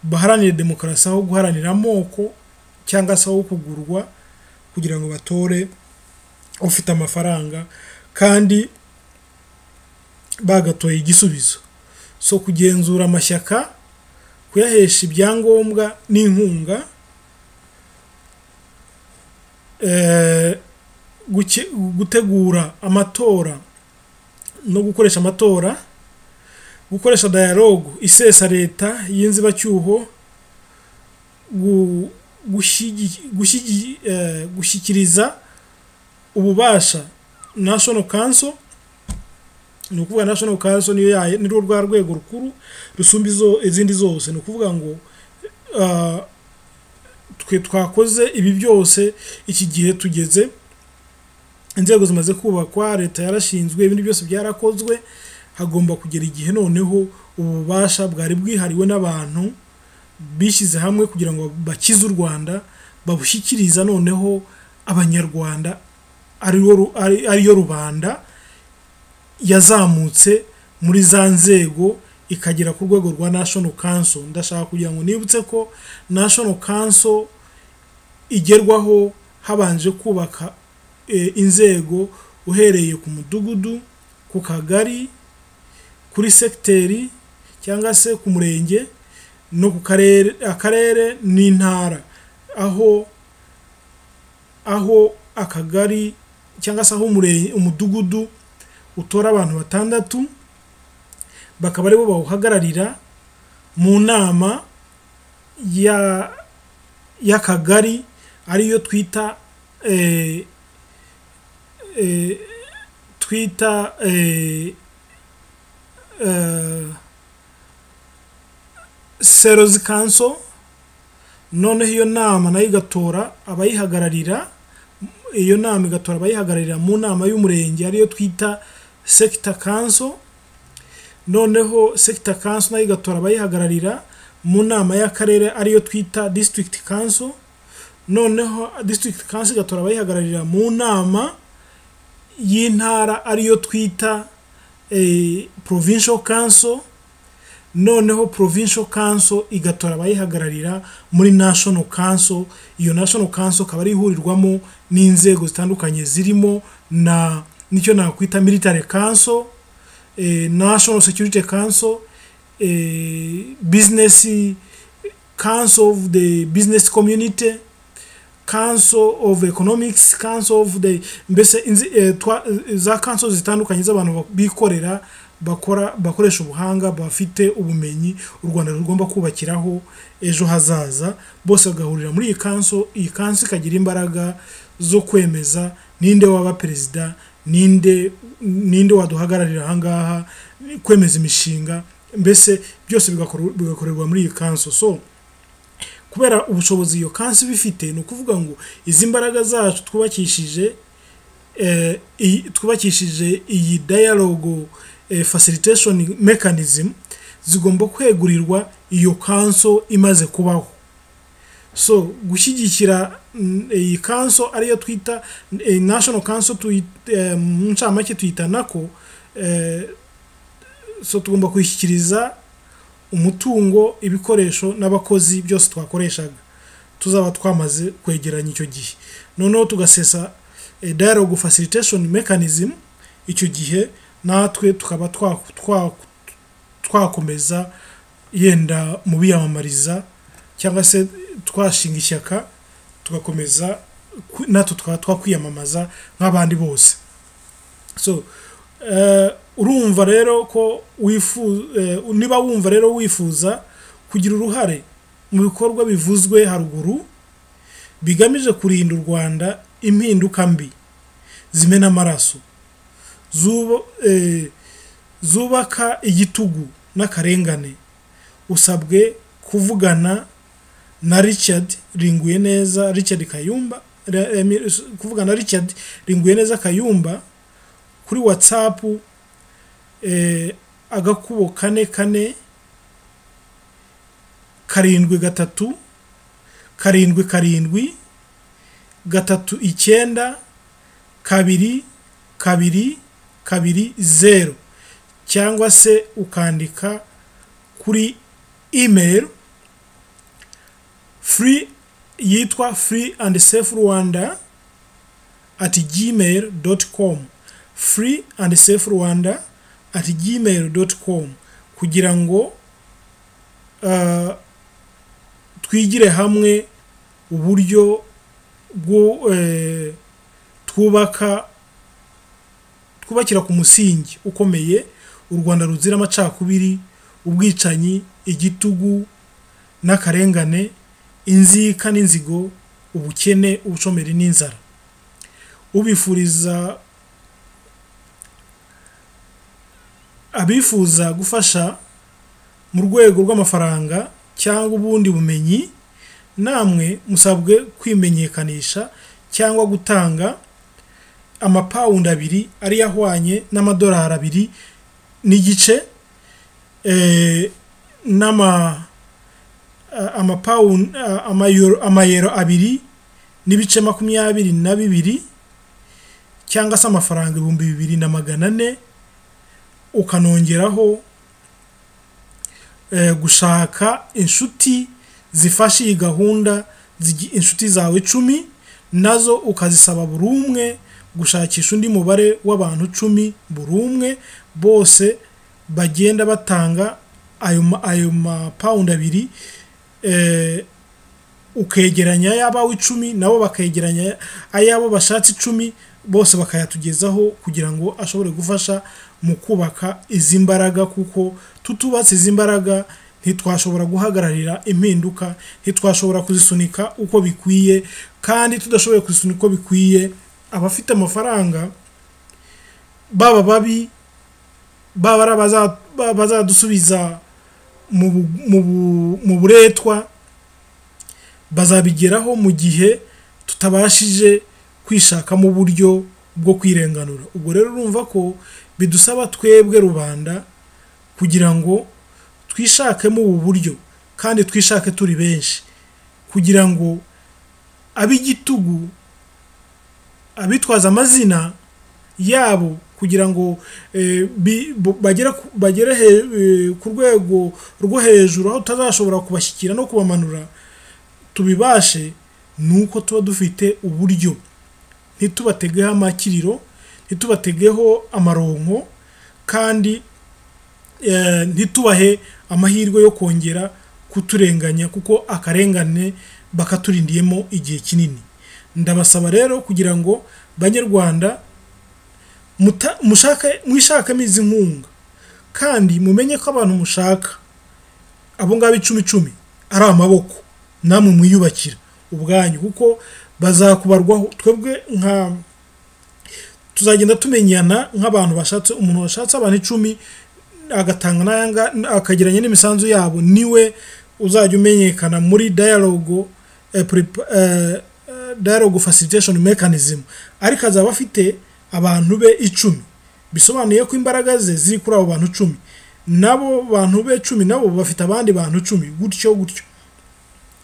baharanire demokarasi aho guharanira amoko cyangwa se aho kugurwa kugira ngo batore ufite amafaranga kandi bagatoye igisubizo so kugenzura amashyaka kuyahesha ibyangombwa n'inkunga eh, guke- gutegura amatora no gukoresha amatora gukoresha dayalogu isesa leta y'inzibacyuho gu- gushigi- gushigi- eh, gushyikiriza ububasha national council ni ukuvuga national council niyo yayo nirwo rwa rwego rukuru rusumba izo izindi zose ni ukuvuga ngo ah, twe twakoze ibi byose iki gihe tugeze inzego zimaze kubakwa leta yarashinzwe ibindi byose byarakozwe hagomba kugera igihe noneho ububasha bwari bwihariwe n'abantu bishyize hamwe kugira ngo bakize u rwanda babushyikiriza noneho abanyarwanda ariwo ru- ari- ariyo rubanda yazamutse muri za nzego ikagera ku rwego rwa national council ndashaka kugira ngo nibutse ko national council igerwaho habanje kubaka eh, inzego uhereye ku mudugudu ku kagari kuri sekiteri cyangwa se ku murenge no ku karere akarere n'intara aho aho akagari cyangwa se aho umure- umudugudu utora abantu batandatu bakaba aribo bawuhagararira mu nama ya y'akagari ariyo twita eh, eh, twita eh, eh, serozi kanso noneho iyo nama nayo igatora abayihagararira iyo nama igatora abayihagararira mu nama y'umurenge ariyo twita sekita kanso noneho sekita kanso nayo igatora abayihagararira mu nama y'akarere ariyo twita disitirigiti kanso noneho disitirigiti kanso igatora abayihagararira mu nama y'intara ariyo twita eh, provincial council noneho provincial council igatora abayihagararira muri national council iyo national council ikaba ari ihurirwamo n'inzego zitandukanye zirimo na nicyo nakwita military council eh, national security council eh, business council of the business community council of economics council of the mbese inzi- eh, twa- eh, za council zitandukanye z'abantu bak- bikorera bakora bakoresha ubuhanga bafite ubumenyi u rwanda rugomba kubakiraho ejo hazaza bose bagahurira muri iyi kanso iyi kanso ikagira imbaraga zo kwemeza ninde waba perezida ninde ninde waduhagararira ahangaha kwemeza imishinga mbese byose bigakor- bigakorerwa muri iyi kanso so kubera ubushobozi iyo kansi iba ifite ni ukuvuga ngo izi mbaraga zacu twubakishije eh, iyi- twubakishije iyi dialogue eh, facilitation mechanism zigomba kwegurirwa iyo kanso imaze kubaho so gushyigikira mm, iyi kanso ariyo twita eh, national council tuyita, eh, mu ncamake tuyita nako eh, so tugomba kuyishyikiriza umutungo ibikoresho n'abakozi byose twakoreshaga tuzaba twamaze kwegeranya icyo gihe noneho tugasesa eh, dialogue facilitation mechanism icyo gihe natwe tukaba twa- twa- twakomeza yenda mu biyamamariza cyangwa se twashinga ishyaka tugakomeza ku- natwe tukaba twakwiyamamaza nk'abandi bose so eh, urumva rero ko wifuza niba wumva rero wifuza kugira uruhare mu bikorwa bivuzwe haruguru bigamije kurinda u rwanda impinduka mbi zimena amaraso zuba- eh, zubaka igitugu n'akarengane usabwe kuvugana na richard ringuye neza richard kayumba ra- eh, kuvugana na richard ringuye neza kayumba kuri whatsapp eh, agakubo kane kane karindwi gatatu karindwi karindwi gatatu icyenda kabiri kabiri kabiri zeru cyangwa se ukandika kuri email free yitwa free and safe rwanda at gmail.com free and safe rwanda at gmail.com kugira ngo uh, twigire hamwe uburyo bwo eh, twubaka twubakira ku musingi ukomeye u rwanda ruzira amacakubiri ubwicanyi igitugu n'akarengane inzika n'inzigo ubukene ubushomeri n'inzara ubifuriza abifuza gufasha mu rwego rw'amafaranga cyangwa ubundi bumenyi namwe musabwe kwimenyekanisha cyangwa gutanga amapawundi abiri ariyo ahwanye n'amadolari abiri n'igice eh, n'ama amapawundi amayero abiri n'ibice makumyabiri na bibiri cyangwa se amafaranga ibihumbi bibiri na magana ane ukanongeraho eh, gushaka inshuti zifasha iyi gahunda zigi- inshuti zawe icumi nazo ukazisaba buri umwe gushakisha undi mubare w'abantu icumi buri umwe bose bagenda batanga ayo ma- ayo mapawundi abiri eh, ukegeranya ay'abawe icumi nabo bakegeranya ay'abo bashatse icumi bose bakayatugezaho kugira ngo ashobore gufasha mu kubaka izi mbaraga kuko tutubatse izi mbaraga ntitwashobora guhagararira impinduka ntitwashobora kuzisunika uko bikwiye kandi tudashoboye kuzisunika uko bikwiye abafite amafaranga baba babi baba ari abaza- baba bazadusubiza mu bu- mu bu- mu buretwa bazabigeraho mu gihe tutabashije kwishakamo uburyo bwo kwirenganura ubwo rero urumva ko bidusaba twebwe rubanda kugira ngo twishakemo ubu buryo kandi twishake turi benshi kugira ngo ab'igitugu abitwaza amazina yabo kugira ngo eh, bi- bo- bagere ku- bagere he- eh, ku rwego rwo hejuru aho tutazashobora kubashyikira no kubamanura tubibashe ni uko tuba dufite uburyo ntitubategeho amakiriro ntitubategeho amaronko kandi eh, ntitubahe amahirwe yo kongera kuturenganya kuko akarengane bakaturindiyemo igihe kinini ndabasaba rero kugira ngo banyarwanda muta- mushake mwishakemo izi nkunga kandi mumenye ko abantu mushaka abo ngabo icumi icumi ari amaboko namwe mwiyubakira ubwanyu kuko bazakubarwaho twebwe nka tuzagenda tumenyana nk'abantu bashatse umuntu washatse abantu icumi agatanga n'ayanga akageranya n'imisanzu yabo niwe uzajya umenyekana muri dialogue eh, prepa- eh, eh, dialogue facilitation mechanism ariko azaba afite abantu be icumi bisobanuye ko imbaraga ze ziri kuri abo bantu icumi nabo bantu be icumi nabo bafite abandi bantu icumi gutyo gutyo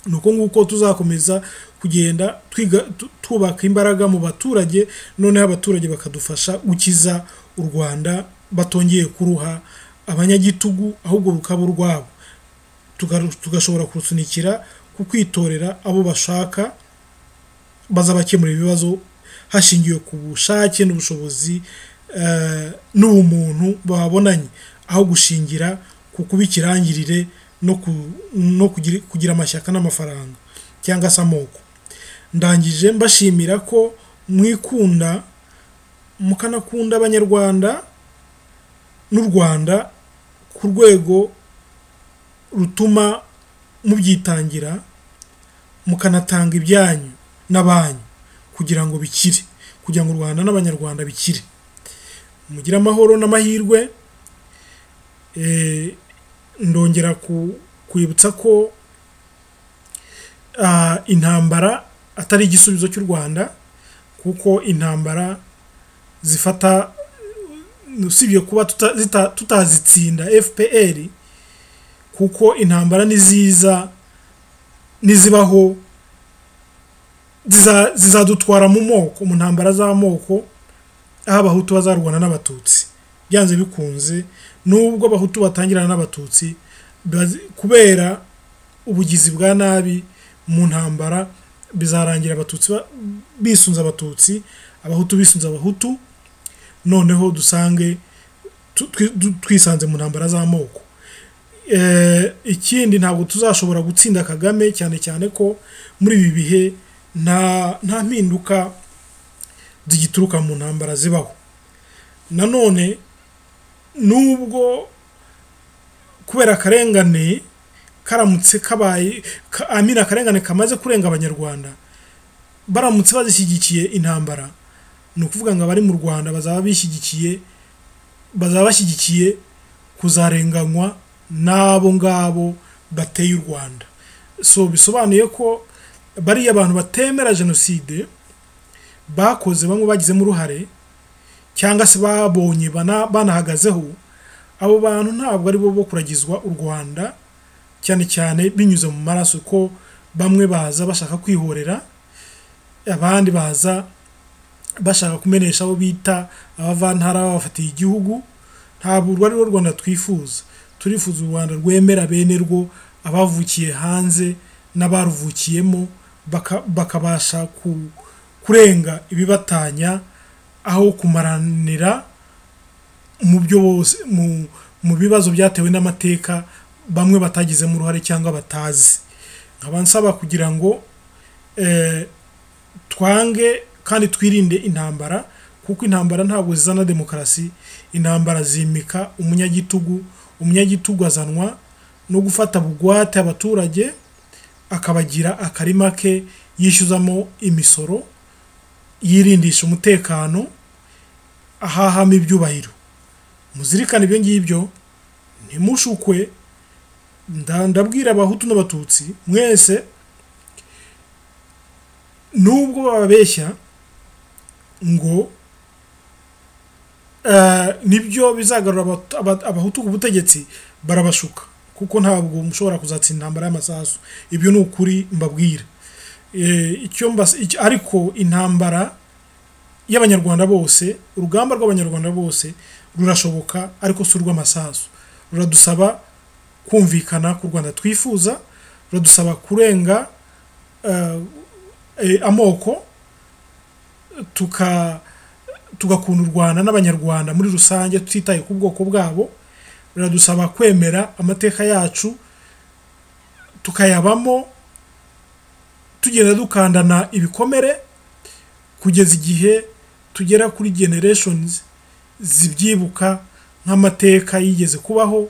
ni uko nguko tuzakomeza kugenda twiga tu- twubaka imbaraga mu baturage noneho abaturage bakadufasha gukiza u rwanda batongeye kuruha abanyagitugu ahubwo rukaba urwabo Tugaru- tugashobora kurusunikira ku kwitorera abo bashaka bazabakemura ibibazo hashingiwe ku bushake n'ubushobozi eh, n'ubumuntu babonanye aho gushingira ku kuba ikirangirire no ku- no kugira- kugira amashyaka n'amafaranga cyangwa se amoko ndangije mbashimira ko mwikunda mukanakunda abanyarwanda n'u rwanda ku rwego rutuma mubyitangira mukanatanga ibyanyu n'abanyu kugira ngo bikire kugira ngo u rwanda n'abanyarwanda bikire mugire amahoro n'amahirwe Eh, ndongera ku- kwibutsa ko ah, intambara atari igisubizo cy'u rwanda kuko intambara zifata usibye kuba tuta- zita- tutazitsinda fpr kuko intambara niziza nizibaho ziza- zizadutwara mu moko mu ntambara z'amoko aho abahutu bazarwana n'abatutsi byanze bikunze nubwo abahutu batangirana n'abatutsi bazi- kubera ubugizi bwa nabi mu ntambara bizarangira abatutsi ba- bisunze abatutsi abahutu bisunze abahutu noneho dusange tu- twi- du- twisanze mu ntambara z'amoko Eh, ikindi ntabwo tuzashobora gutsinda kagame cyane cyane ko muri ibi bihe nta nta mpinduka zigituruka mu ntambara zibaho nanone nubwo kubera akarengane karamutse kabaye ka- amina akarengane kamaze kurenga abanyarwanda baramutse bazishyigikiye intambara ni ukuvuga ngo abari mu rwanda bazaba bishyigikiye bazaba bashyigikiye kuzarenganywa n'abo ngabo bateye u rwanda so bisobanuye ko bariya abantu batemera jenoside bakoze bamwe bagizemo uruhare cyangwa se babonye bana- banahagazeho abo bantu ntabwo ari bo bo kuragizwa u rwanda cyane cyane binyuze mu maraso ko bamwe baza bashaka kwihorera abandi baza bashaka kumenesha abo bita abavantara babafatiye igihugu ntabwo urwo ari rwo rwanda twifuza turifuza u rwanda rwemera bene rwo abavukiye hanze n'abaruvukiyemo baka- bakabasha ku- kurenga ibibatanya aho kumaranira mu byo bose mu- mu bibazo byatewe n'amateka bamwe batagizemo uruhare cyangwa batazi nkaba nsaba kugira ngo eh, twange kandi twirinde intambara kuko intambara ntabwo zizana demokarasi intambara zimika umunyagitugu umunyagitugu azanwa no gufata bugwate abaturage akabagira akarima ke yishyuzamo imisoro yirindisha umutekano ahahamo ibyubahiro muzirikane ibyo ngibyo ntimushukwe nda- ndabwira abahutu n'abatutsi mwese nubwo bababeshya ngo eh, nibyo bizagarura abatu- aba- abahutu ku butegetsi barabashuka kuko ntabwo mushobora kuzatsinda intambara y'amasasu ibyo ni ukuri mbabwira Eh, icyo mbas- icyo- ariko intambara y'abanyarwanda bose urugamba rw'abanyarwanda bose rurashoboka ariko si urw'amasasu ruradusaba kumvikana ku rwanda twifuza ruradusaba kurenga eh, eh, amoko tuka tugakunda u rwanda n'abanyarwanda muri rusange tutitaye ku bwoko bwabo biradusaba kwemera amateka yacu tukayabamo tugenda dukandana ibikomere kugeza igihe tugera kuri generations zibyibuka nk'amateka yigeze kubaho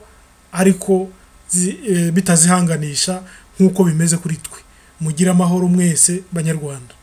ariko zi- eh, bitazihanganisha nk'uko bimeze kuri twe mugire amahoro mwese banyarwanda